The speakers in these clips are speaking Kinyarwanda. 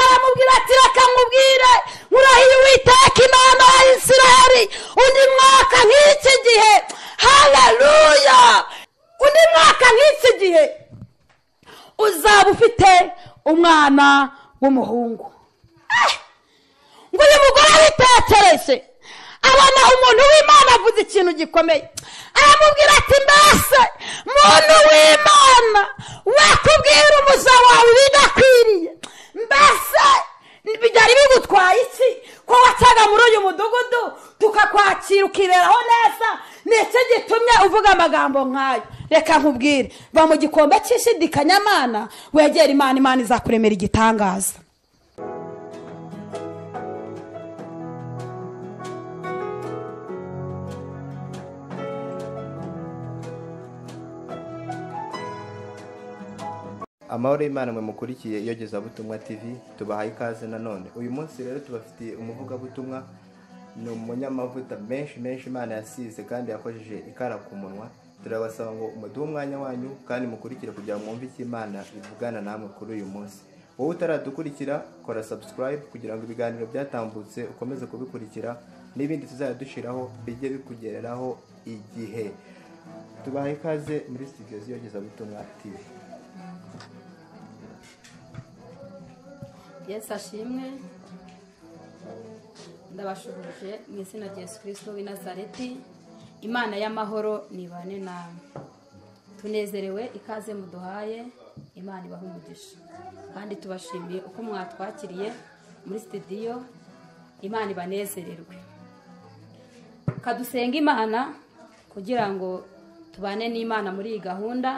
aratira akamubwira murahira uwiteka imana ya isiraheli undi mwaka nk'iki gihe hararuya undi mwaka nk'iki gihe uzaba ufite umwana w'umuhungu ngo uyu mugore abitekereje abona umuntu w'imana avuze ikintu gikomeye aramubwira ati mbese muntu w'imana wakubwira umuza wawe ibidakwiriye mbese byari bigutwaye iki ko wacaga muri uyu mudugudu tukakwakira ukiberaho neza ni iki gitumye uvuga amagambo nk'ayo reka nkubwire va mu gikombe cy'ishidikanyamana wegera imana imana izakuremera igitangaza amahoro y'imana mwe mukurikiye iyogezabutumwa tv tubahaye ikaze nanone uyu munsi rero tubafitiye umuvugabutumwa ni umunyamavuta menshi menshi imana yasize kandi yakojeje ikara ku munwa turabasaba ngo umuduhe umwanya wanyu kandi mukurikire kugira ngo mwumve icyo imana ivugana namwe kuri uyu munsi wowe utaradukurikira kora subscribe kugira ngo ibiganiro byatambutse ukomeze kubikurikira n'ibindi tuzajya dushyiraho bijye bikugereraho igihe tubahaye ikaze muri studio z'iyogezabutumwa tv yesu ashimwe ndabashuhuje mu izina rya yesu kirisito w'i nazareti imana y'amahoro nibane nawe tunezerewe ikaze muduhaye imana ibaha umugisha kandi tubashimiye uko mwatwakiriye muri sitidiyo imana ibanezererwe kadusenga imana kugira ngo tubane n'imana muri iyi gahunda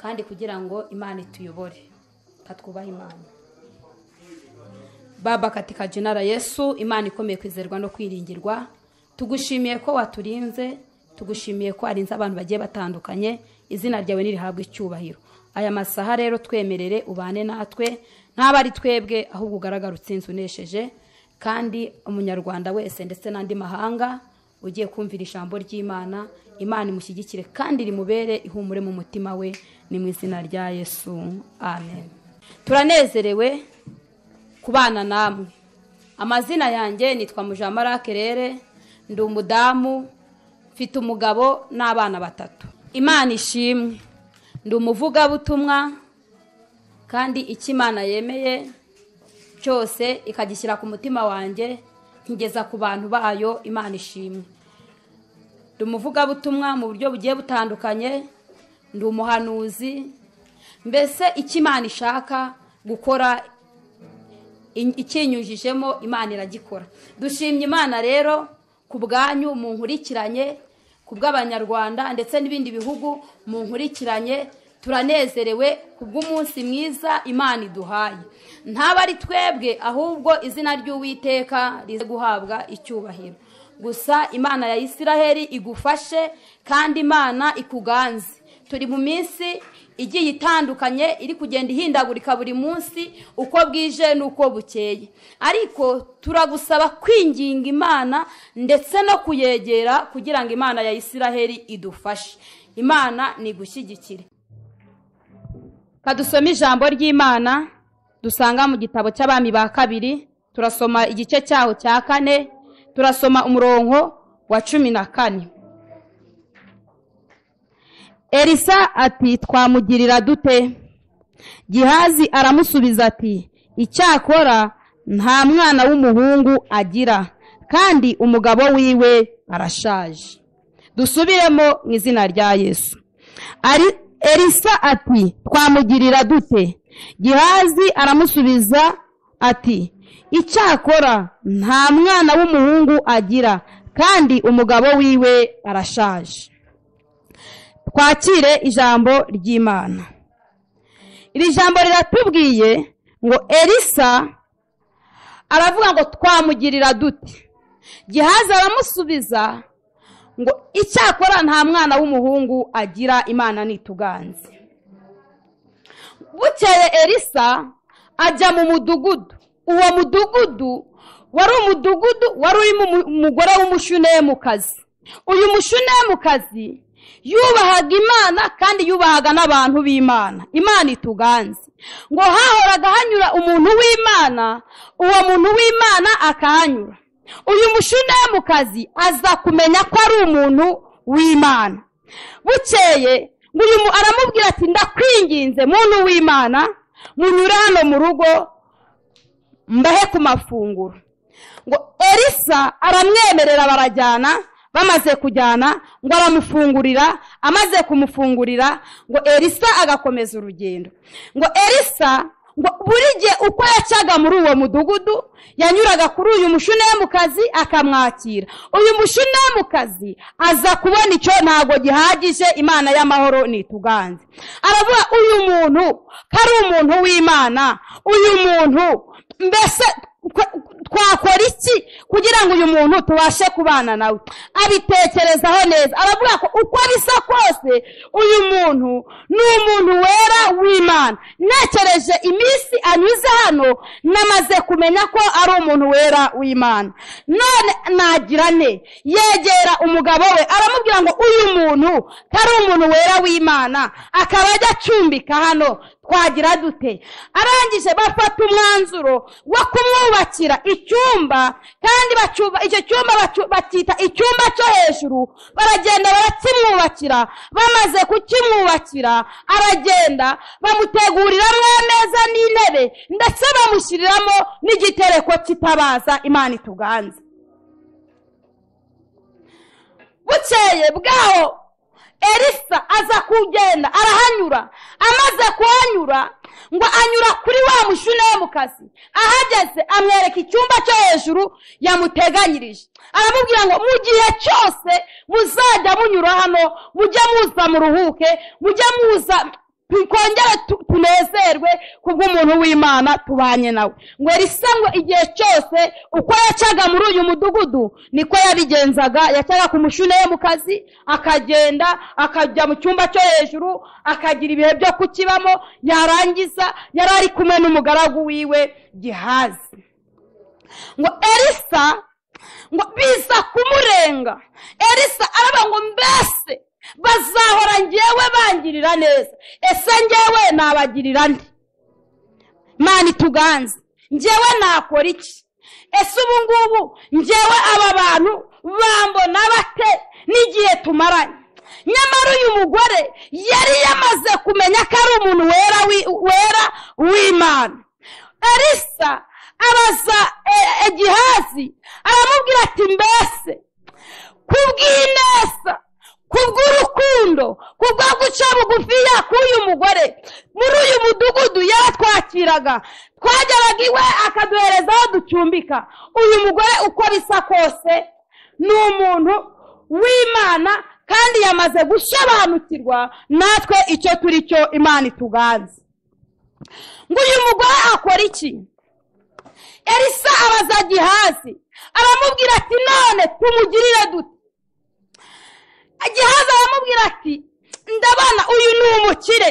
kandi kugira ngo imana ituyobore katwubahe imana baba katika jina la yesu imana ikomeye kwizerwa no kwiringirwa tugushimiye ko waturinze tugushimiye ko arinze abantu bagiye batandukanye izina ryawe ntirihabwe icyubahiro aya masaha rero twemerere ubane natwe ntabwo ari twebwe ahubwo ugaragara utsinze unesheje kandi umunyarwanda wese ndetse n'andi mahanga ugiye kumvira ijambo ry'imana imana imushyigikire kandi rimubere ihumure mu mutima we ni mu izina rya yesu amen turanezerewe kubana namwe amazina yanjye nitwa mujamarake rere ndi umudamu mfite umugabo n'abana batatu imana ishimwe ndi umuvugabutumwa kandi icyo imana yemeye cyose ikagishyira ku mutima wanjye nkigeza ku bantu bayo imana ishimwe ndi umuvugabutumwa mu buryo bugiye butandukanye ndi umuhanuzi mbese icyo imana ishaka gukora ikinyujijemo imana iragikora dushimye imana rero ku bwanyu mu nkurikiranye ku bw'abanyarwanda ndetse n'ibindi bihugu mu nkurikiranye turanezerewe ku bw'umunsi mwiza imana iduhaye ntaba ari twebwe ahubwo izina ry'uwiteka rize guhabwa icyubahiro gusa imana ya isiraheli igufashe kandi imana ikuganze turi mu minsi igiye itandukanye iri kugenda ihindagurika buri munsi uko bwije n'uko bukeye ariko turagusaba kwinginga imana ndetse no kuyegera kugira ngo imana ya isiraheli idufashe imana ni gushyigikire kadusome ijambo ry'imana dusanga mu gitabo cy'abami ba kabiri turasoma igice cyaho cya kane turasoma umurongo wa cumi na kane elisa ati twamugirira dute gihazi aramusubiza ati icyakora nta mwana w'umuhungu agira kandi umugabo wiwe arashaje dusubiremo mu izina rya yesu elisa ati twamugirira dute gihazi aramusubiza ati icyakora nta mwana w'umuhungu agira kandi umugabo wiwe arashaje twakire ijambo ry'imana iri jambo riratubwiye ngo elisa aravuga ngo twamugirira dute gihaza aramusubiza ngo icyakora nta mwana w'umuhungu agira imana nituganze bukeye elisa ajya mu mudugudu uwo mudugudu wari umudugudu wari urimo umugore w'umushunemukazi uyu mushunemukazi yubahaga imana kandi yubahaga n'abantu b'imana imana ituganze ngo hahoraga hanyura umuntu w'imana uwo muntu w'imana akahanyura uyu mushinyamukazi aza kumenya ko ari umuntu w'imana bukeye ngo uyu mu- aramubwira ati ndakwinginze muntu w'imana munyure hano mu rugo mbahe ku mafunguro ngo elisa aramwemerera barajyana bamaze kujyana ngo aramufungurira amaze kumufungurira ngo elisa agakomeza urugendo ngo elisa ngo buri gihe uko yacaga muri uwo mudugudu yanyuraga kuri uyu mushunamukazi akamwakira uyu mushunamukazi aza kubona icyo ntabwo gihagije imana y'amahoro ntituganze aravuga uyu muntu ko ari umuntu w'imana uyu muntu mbese twa- twakora iki kugira ngo uyu muntu tubashe kubana nawe abitekerezaho neza aravuga ko uko bisa kose uyu muntu ni umuntu wera w'imana ntekereje iminsi anyuze hano namaze kumenya ko ari umuntu wera w'imana none nagira ne yegera umugabo we aramubwira ngo uyu muntu ko ari umuntu wera w'imana akaba ajya acumbika hano twagira dute arangije bafata umwanzuro wo kumwubakira icyumba kandi bacyuba- icyo cyumba bacu- bacyita icyumba cyo hejuru baragenda barakimwubakira bamaze kukimwubakira aragenda bamuteguriramo ameza n'intebe ndetse bamushyiriramo n'igitereko kitabaza imana ituganze bukeye bwaho elisa aza kugenda arahanyura amaze kuhanyura ngo anyura kuri wa mushunamukazi ahageze amwereka icyumba cyo hejuru yamuteganyirije aramubwira ngo mu gihe cyose muzajya munyura hano mujye muza muruhuke mujye muza twikongere tu- tunezerwe kubw'umuntu w'imana tubanye nawe ngo risa ngo igihe cyose uko yacaga muri uyu mudugudu niko yabigenzaga yacaga ku mushuneye mu kazi akagenda akajya mu cyumba cyo hejuru akagira ibihe byo kukibamo yarangiza yari ari kumwe n'umugaragu wiwe gihazi ngo elisa ngo biza kumurenga elisa araba ngo mbese bazahora ngewe bangirira neza ese ngewe nabagirira nde mani ituganze ngewe nakora iki ese ubu ngubu ngewe aba bantu bambona bate n'igihe tumaranye nyamara uyu mugore yari yamaze kumenya ko ari umuntu wera wi- wera w'imana elisa abaza e- egihazi aramubwira ati mbese kubw'ineza kubw'urukundo kubwo guca bugufiya k'uyu mugore muri uyu mudugudu yaratwakiraga twageraga iwe akaduhereza aho ducumbika uyu mugore uko bisa kose ni umuntu w'imana kandi yamaze gusobanukirwa natwe icyo turi cyo imana ituganze ngo uyu mugore akora iki elisa abaza gihazi aramubwira ati none tumugirire dute gihazi aramubwira ati ndabona uyu ni umukire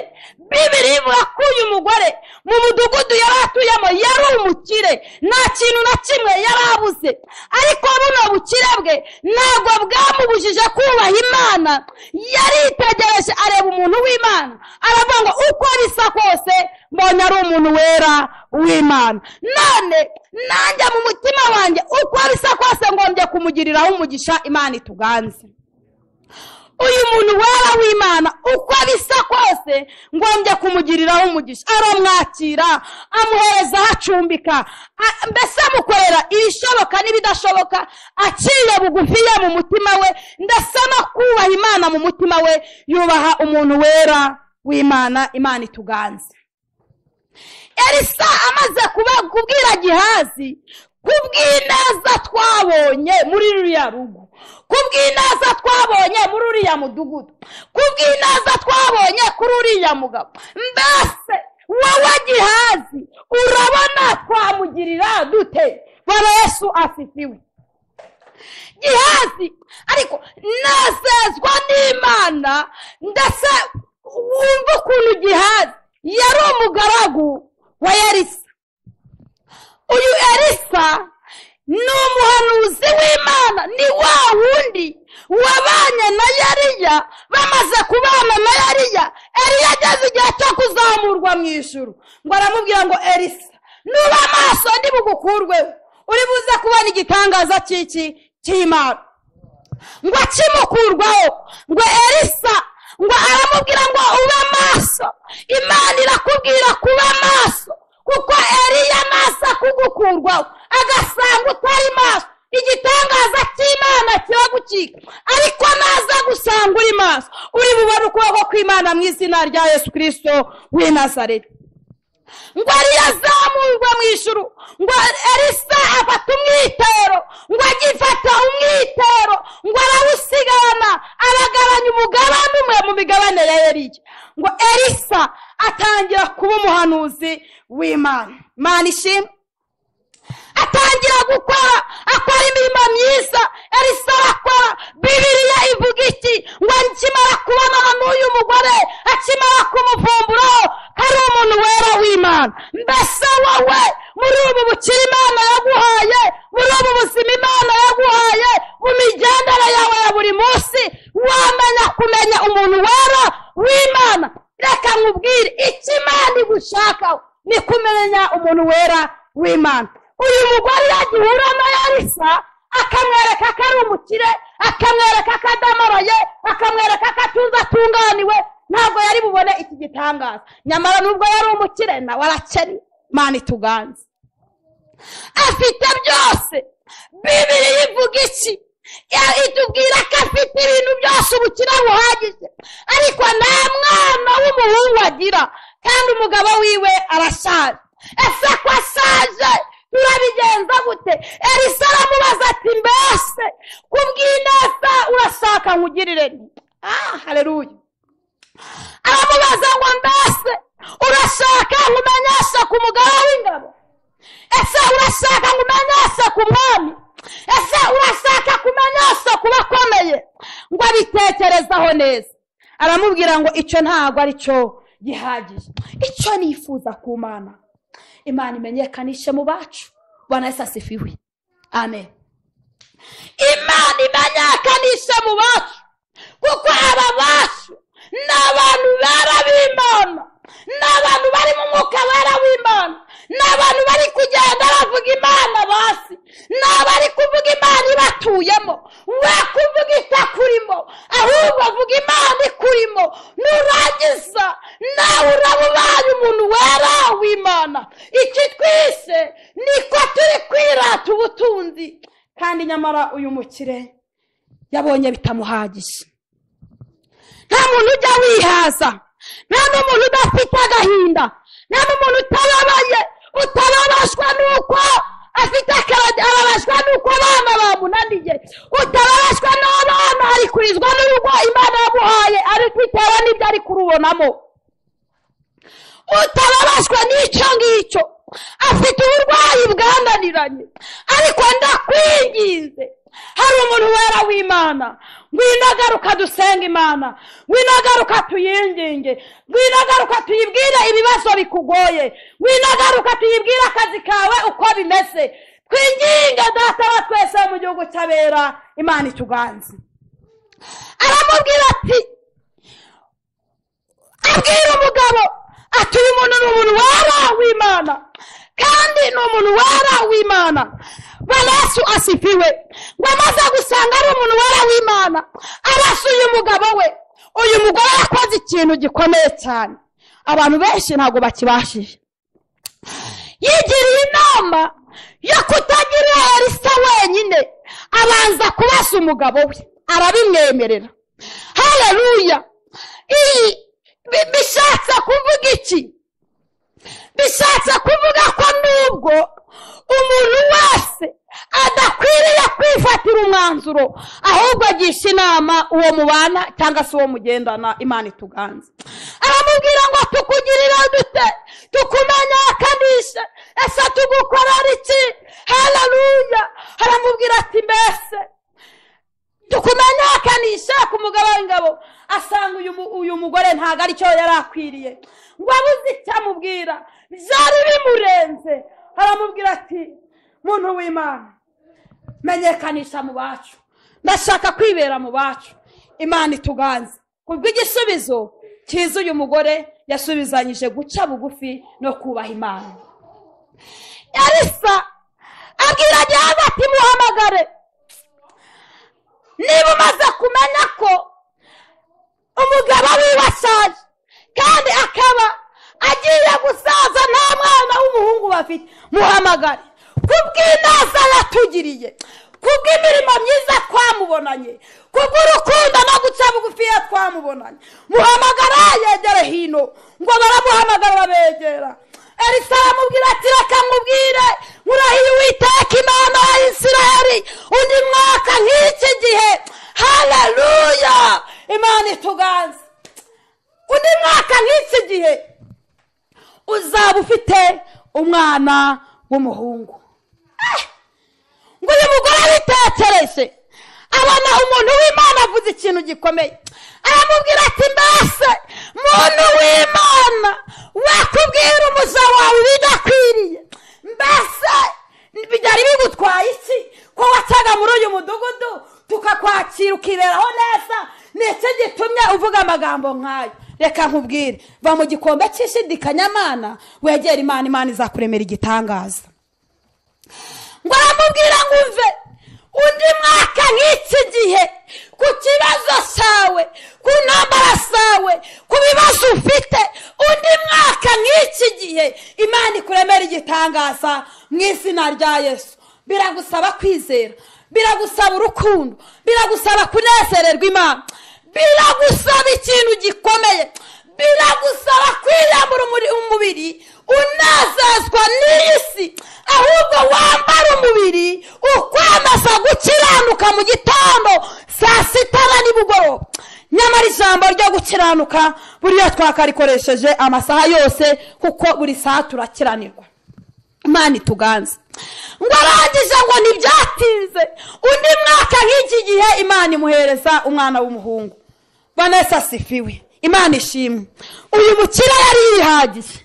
bibiri ivuga ko uyu mugore mu mudugudu yari atuyemo yari umukire nta kintu na kimwe yari abuze ariko buno bukire bwe ntabwo bwamubujije kubaha imana yaritegereje areba umuntu w'imana aravuga ngo uko bisa kose mbonye ari umuntu wera w'imana none nanjye mu mutima wanjye uko bisa kose ngombye kumugiriraho umugisha imana ituganze uyu muntu wera w'imana uko bisa kose ngombye kumugiriraho umugisha aramwakira amuhereza aho acumbika a- mbese amukorera ibishoboka n'ibidashoboka aciye bugufiya mu mutima we ndetse no kubaha imana mu mutima we yubaha umuntu wera w'imana imana ituganze elisa amaze kuba- kubwira gihazi kubw'ineza twabonye muri ruriya rugo kubw'ineza twabonye muri uriya mudugudu kubw'ineza twabonye kuri uriya mugabo mbese wowe gihazi urabona twamugirira dute baba yesu asifiwe gihazi ariko nezezwa n'imana ndetse wumva ukuntu gihazi yari umugaragu wa yarisa uyu elisa ni umuhanuzi w'imana ni wa wundi wabanye na yariya bamaze kubana na yariya eriya ageze igihe cyo kuzamurwa mu ijuru ngo aramubwira ngo erisa nuba amaso ndi bugukurweho uri buze kubona igitangaza cy'iki cy'imana ngo akimukurwaho ngo erisa ngo aramubwira ngo ube amaso imana irakubwira kuba amaso kuko eriya amaso akugukurwaho agasanga utari maso igitangaza cy'imana kiragucika ariko naza gusanga uri maso uri bubone ukuboko kw'imana mu izina rya yesu kirisito w'i nazareti ngo rizamurwe mu ijuru ngo erisa afata umwitero ngo agifata umwitero ngo arawusigana aragabanya umugabane umwe mu migabane ya eriya ngo erisa atangira kuba umuhanuzi w'imana imana ishimwe atangira gukora akora imirimo myiza erisa arakora bibiriya ivuga iki ngo akimara kubonana n'uyu mugore akimara kumuvumburaho ko ari umuntu wera w'imana mbese wowe muri ubu bukire imana yaguhaye muri ubu buzima imana yaguhaye mu migendere yawe ya buri munsi wamenya kumenya umuntu wera w'imana reka nkubwire icyo imana igushakaho ni kumenya umuntu wera w'imana uyu mugore yagihura na yarisa akamwereka ko ari umukire akamwereka ko adamaraye akamwereka ko atunze atunganiwe ntabwo yari bubone iki gitangaza nyamara nubwo yari umukire nawe arakennye mani ituganze afite byose bibiri ivuga iki itubwira ko afite ibintu byose ubukire buhagije ariko nta mwana w'umuhungu agira kandi umugabo wiwe arashaje ese ko ashaje turabigenza gute erisa aramubaza ati mbese kubw'ineza urashaka nkugirire ah hareruye aramubaza ngo mbese urashaka nkumenyeshe ku mugabo w'ingabo ese urashaka nkumenyeshe ku mwami ese urashaka kumenyesha ku bakomeye ngo abitekerezaho neza aramubwira ngo icyo ntabwo aricyo gihagije icyo nifuza ku mana imana imenyekanishe mu bacu bwana yesu asifiwe amen imana imenyekanishe mu bacu kuko aba bacu ni abantu bara b'imana ni abantu bari mu mwuka bara w'imana ni abantu bari kugenda bavuga imana basi ni abari kuvuga imana ibatuyemo we kuvuga itakurimo ahubwo avuga imana ikurimo nurangiza nawe uraba ubaye umuntu wera w'imana iki twise niko turi kwirata ubutunzi kandi nyamara uyu mukire yabonye bitamuhagije nta muntu ujya wihaza nta n'umuntu udafite agahinda nta n'umuntu utababaye utarabashwa n'uko afite akarade arabashwa n'uko abana bamunaniye utarabashwa n'abana ari kurizwa n'urugo imana yamuhaye ariko bitewe n'ibyo ari kurubonamo utarabashwa n'icyo ngicyo afite uburwayi bwananiranye ariko ndakwinginze hari umuntu wera w'imana winagaruka dusenga imana winagaruka tuyinginge winagaruka tuyibwire ibibazo bikugoye winagaruka tuyibwire akazi kawe uko bimeze twinginge data wa twese mu gihugu cy'abera imana ituganze aramubwira ati abwira umugabo ati uyu muntu ni umuntu wera w'imana kandi ni umuntu wera w'imana barasu asifiwe ngo amaze gusanga ari umuntu wera w'imana arasuye umugabo we uyu mugore yakoze ikintu gikomeye cyane abantu benshi ntabwo bakibashije yigiriye inama yo kutagirira erisa wenyine abanza kubasa umugabo we arabimwemerera hareruya iyi bishatse kuvuga iki bishatse kuvuga ko nubwo umuntu wese adakwiriye kwifatira umwanzuro ahubwo agisha inama uwo mubana cyangwa se uwo mugendana imana ituganze aramubwira ngo tukugirira dute tukumenyekanishe ese tugukorera iki hararuya aramubwira ati mbese tukumenyekanisha ku mugabo w'ingabo asanga uyu mugore ntabwo aricyo yari akwiriye ngo abuze icyo amubwira byari bimurenze aramubwira ati muntu w'imana menyekanisha mu bacu ndashaka kwibera mu bacu imana ituganze ku bw'igisubizo cyiza uyu mugore yasubizanyije guca bugufi no kubaha imana elisa abwira gihaza ati muhamagare niba umaze kumenya ko umugabo wiwe ashaje kandi akaba agiye gusaza nta mwana w'umuhungu bafite muhamagare kubw'inaza yatugiriye kubw'imirimo myiza twamubonanye kubw'urukundo no guca bugufiya twamubonanye muhamagara yegere hino ngo baramuhamagara begera elisa aramubwira ati reka mubwire murahiye uwiteka imana ya isiraheli undi mwaka nk'iki gihe haleluya imana ituganze undi mwaka nk'iki gihe uzaba ufite umwana w'umuhungu Eh! ngo uyu mugore abitekereje abona umuntu w'imana avuze ikintu gikomeye aramubwira ati mbese muntu w'imana wakubwira umuja wawe ibidakwiriye mbese byari bigutwaye iki ko wacaga muri uyu mudugudu tukakwakira ukiberaho neza ni iki gitumye uvuga amagambo nk'ayo reka nkubwire va mu gikombe cy'ishidikanyamana wegera imana imana izakuremera igitangaza ngo aramubwira ngo umve undi mwaka nk'iki gihe ku kibazo cyawe ku ntambara zawe ku bibazo ufite undi mwaka nk'iki gihe imana ikuremera igitangaza mu izina rya yesu biragusaba kwizera biragusaba urukundo biragusaba kunezererwa imana biragusaba ikintu gikomeye biragusaba kwiyambura umuri- umubiri unezezwa n'iyi si ahubwo wambara umubiri ukwamaza gukiranuka mu gitondo saa sita na nimugoroba nyamara ijambo ryo gukiranuka buriya twakarikoresheje amasaha yose kuko buri saha turakiranirwa imana ituganze ngo arangije ngo ntibyatinze undi mwaka nk'iki gihe imana imuhereza umwana w'umuhungu vanessa asifiwe imana ishimwe uyu mukire yari yihagije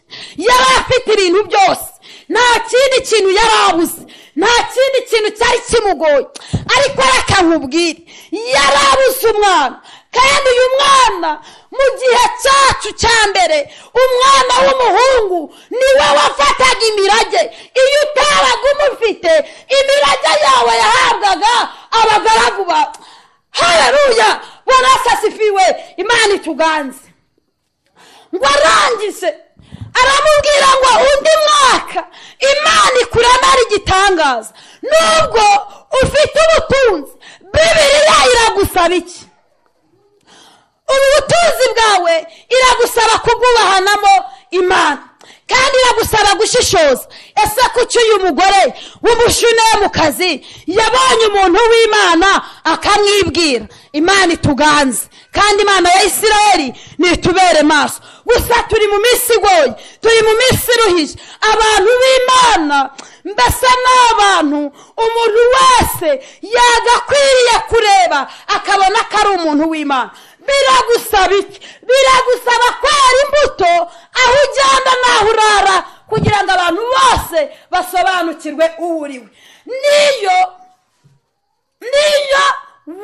yari afite ibintu byose nta kindi kintu yari abuze nta kindi kintu cyari kimugoye ariko reka nkubwire yari abuze umwana kandi uyu mwana mu gihe cyacu cya mbere umwana w'umuhungu niwe wafataga imirage iyo utabaga umufite imirage yawe yahabwaga abagaragu bawe haleluya bonasasifiwe imana ituganze ngo arangise aramubwira ngo undi mwaka imana ikuremera igitangaza nubwo ufite ubutunzi bibiriya iragusaba iki ubu butunzi bwawe iragusaba kubwubahanamo imana kandi iragusaba gushishoza ese kuki uyu mugore w'umushuneye mu kazi yabonye umuntu w'imana akamwibwira imana ituganze kandi imana ya isirayeli nitubere maso gusa turi mu minsi igoye turi mu minsi iruhije abantu b'imana mbese ni abantu umuntu wese yagakwiriye kureba akabona ko ari umuntu w'imana biragusaba iki biragusaba kwera imbuto aho ugenda n'aho urara kugira ngo abantu bose basobanukirwe uwo uriwe niyo niyo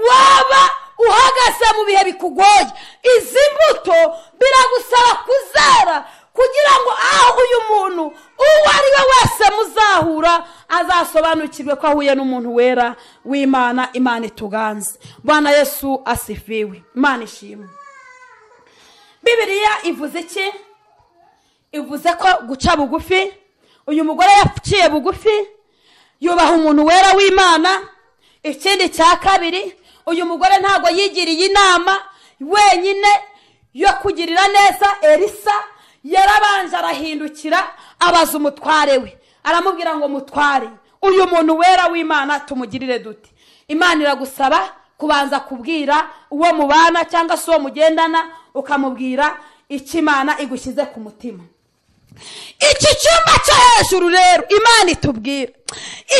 waba uhagaze mu bihe bikugoye izi mbuto biragusaba kuzera kugira ngo aho uyu muntu uwo ari we wese muzahura azasobanukirwe ko ahuye n'umuntu wera w'imana imana ituganze bwana yesu asifiwe imana ishimwe bibiriya ivuze iki ivuze ko guca bugufi uyu mugore yaciye bugufi yubaha umuntu wera w'imana ikindi cya kabiri uyu mugore ntabwo yigiriye inama wenyine yo kugirira neza elisa yarabanje arahindukira abaza umutware we aramubwira ngo mutware uyu muntu wera w'imana tumugirire duti imana iragusaba kubanza kubwira uwo mubana cyangwa se uwo mugendana ukamubwira icyo imana igushyize ku mutima iki cyumba cyo hejuru rero imana itubwira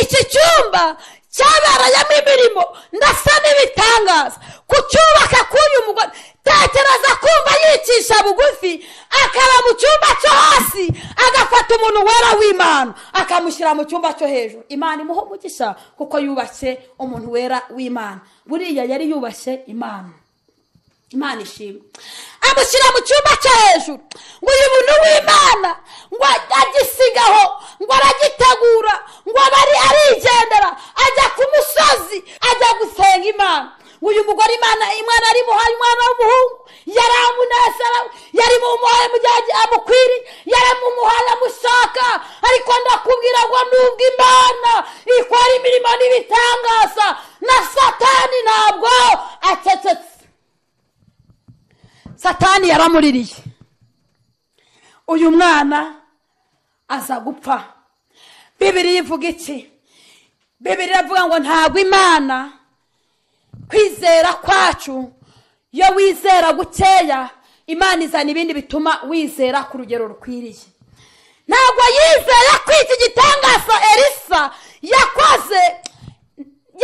iki cyumba cyabereyemo imirimo ndasa n'ibitangaza ku cyubaka k'uyu mugore tekereza kumva yicisha bugufi akaba mu cyumba cyo hasi agafata umuntu wera w'imana akamushyira mu cyumba cyo hejuru imana imuha umugisha kuko yubashye umuntu wera w'imana buriya yari yubashye imana imana ishimwe amushyira mu cyumba cyo hejuru ngo uyu muntu w'imana ngo agisigaho ngo aragitegura ngo abe ari arigendera ajya ku musozi ajya gusenga imana ngo uyu mugore imana imana yari imuhaye umwana w'umuhungu yaramunezerawe yari mumuhaye mu gihe amukwiriye yaramumuhaye amushaka ariko ndakubwira ngo nubwo imana ikora imirimo n'ibitangaza na satani ntabwo acecetse satani yaramuririye uyu mwana aza gupfa bibiri ivuga iki bibiri iravuga ngo ntabwo imana kwizera kwacu iyo wizera gukeya imana izana ibindi bituma wizera ku rugero rukwiriye ntabwo yizera ko iki gitangaza elisa yakoze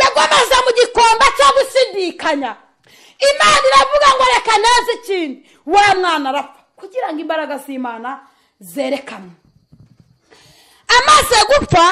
yagomeza mu gikombe cyo gushidikanya imana iravuga ngo reka neza ikintu wa mwana arapfa kugira ngo imbaraga z'imana zerekanwe amaze gupfa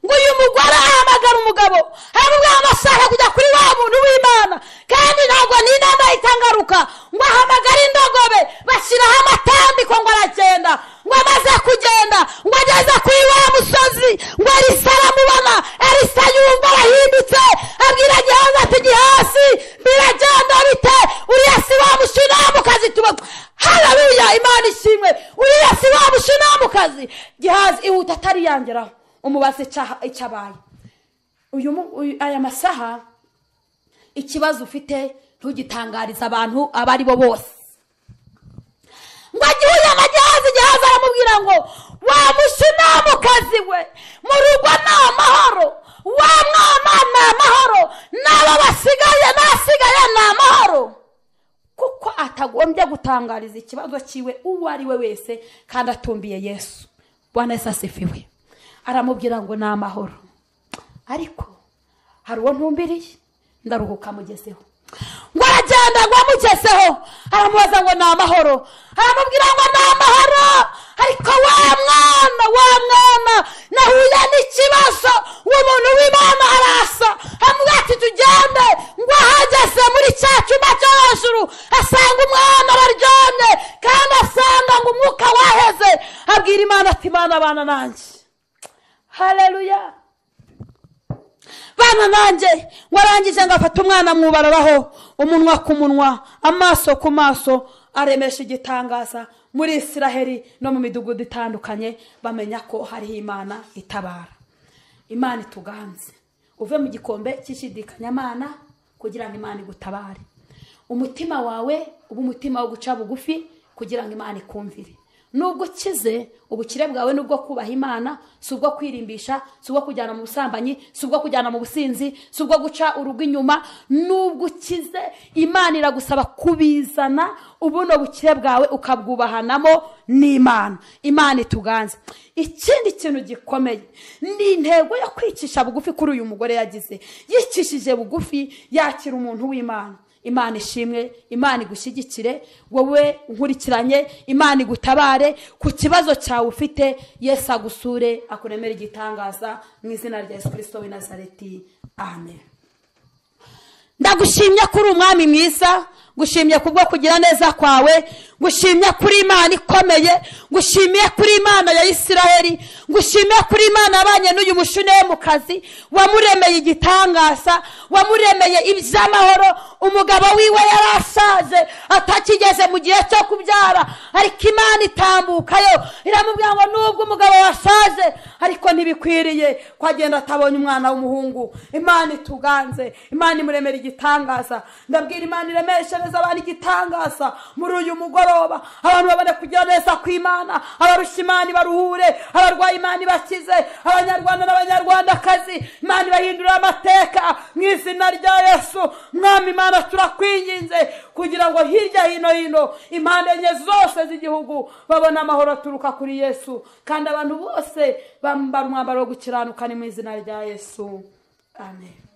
ngo uyu mugore ahamagara umugabo aramubwira ngo ashaka kujya kuri wa muntu w'imana kandi ntabwo n'inama itangaruka ngo ahamagare indogobe bashyiraho amatambiko ngo aragenda ngo amaze kugenda ngo ageze kuri wa musozi ngo elisa aramubona elisa yumva arahindutse abwira gihaza ati gihasi biragenda bite uriya si wa mushinamukazi tubona hararuya imana ishimwe uriya si wa mushinamukazi gihazi ihuta atariyangeraho umubaze icyaha- icyabaye uyu mu- uyu- aya masaha ikibazo ufite ntugitangariza abantu abo ari bo bose ngo agihuye na gihazi gihazi aramubwira ngo wa mushinamukazi we mu rugo ni amahoro wa mwana ni amahoro n'abo basigaye n'asigaye ni amahoro kuko atagombye gutangariza ikibazo cyiwe uwo ari we wese kandi atumbiye yesu bwana yesu asifiwe aramubwira ngo ni amahoro ariko hari uwo ntumbiriye ndaruhuka amugezeho ngo aragenda ngo amugezeho aramubaza ngo ni amahoro aramubwira ngo ni amahoro ariko wa mwana wa mwana nahuye n'ikibazo umuntu w'imana arasa amubwira ati tugende ngo ahageze muri cya cyumba cyo hejuru asanga umwana araryamye kandi asanga ngo umwuka waheze abwira imana ati imana abana nanjye hareruya bana nanjye warangije ngo afate umwana mubararaho umunwa ku munwa amaso ku maso aremesha igitangaza muri isiraheli no mu midugudu itandukanye bamenya ko hariho imana itabara imana ituganze uve mu gikombe cy'ishidikanyamana kugira ngo imana igutabare umutima wawe uba umutima wo guca bugufi kugira ngo imana ikumvire nubwo ukize ubukire bwawe ni ubwo kubaha imana si ubwo kwirimbisha si ubwo kujyana mu busambanyi si ubwo kujyana mu businzi si ubwo guca urugo inyuma nubwo ukize imana iragusaba kubizana ubuno bukire bwawe ukabwubahanamo n'imana imana ituganze ikindi kintu gikomeye ni intego yo kwicisha bugufi kuri uyu mugore yagize yicishije bugufi yakira umuntu w'imana imana ishimwe imana igushyigikire wowe nkurikiranye imana igutabare ku kibazo cyawe ufite yesu agusure akuremere igitangaza mu izina rya yesu kirisito w'i nazareti amen ndagushimye kuri umwami mwiza gushimye kubwo kugira neza kwawe gushimye kuri imana ikomeye gushimiye kuri imana ya isiraheli gushimiye kuri imana abanye n'uyu mushunemukazi wamuremeye igitangaza wamuremeye iby'amahoro umugabo wiwe yarashaje atakigeze mu gihe cyo kubyara ariko imana itambukayo iramubwira ngo nubwo umugabo washaje ariko ntibikwiriye ko agenda atabonye umwana w'umuhungu imana ituganze imana imuremera igitangaza ndabwira imana iremeshereza abantu igitangaza muri uyu mugoroba abantu babone kugira neza kw'imana abarushya imana ibaruhure abarwayi imana ibakize abanyarwanda n'abanyarwandakazi imana ibahindurira amateka mu izina rya yesu mwami imana turakwinginze kugira ngo hirya hino hino impande enye zose z'igihugu babone amahoro aturuka kuri yesu kandi abantu bose bambara umwambaro wo gukiranuka ni mu izina rya yesu amen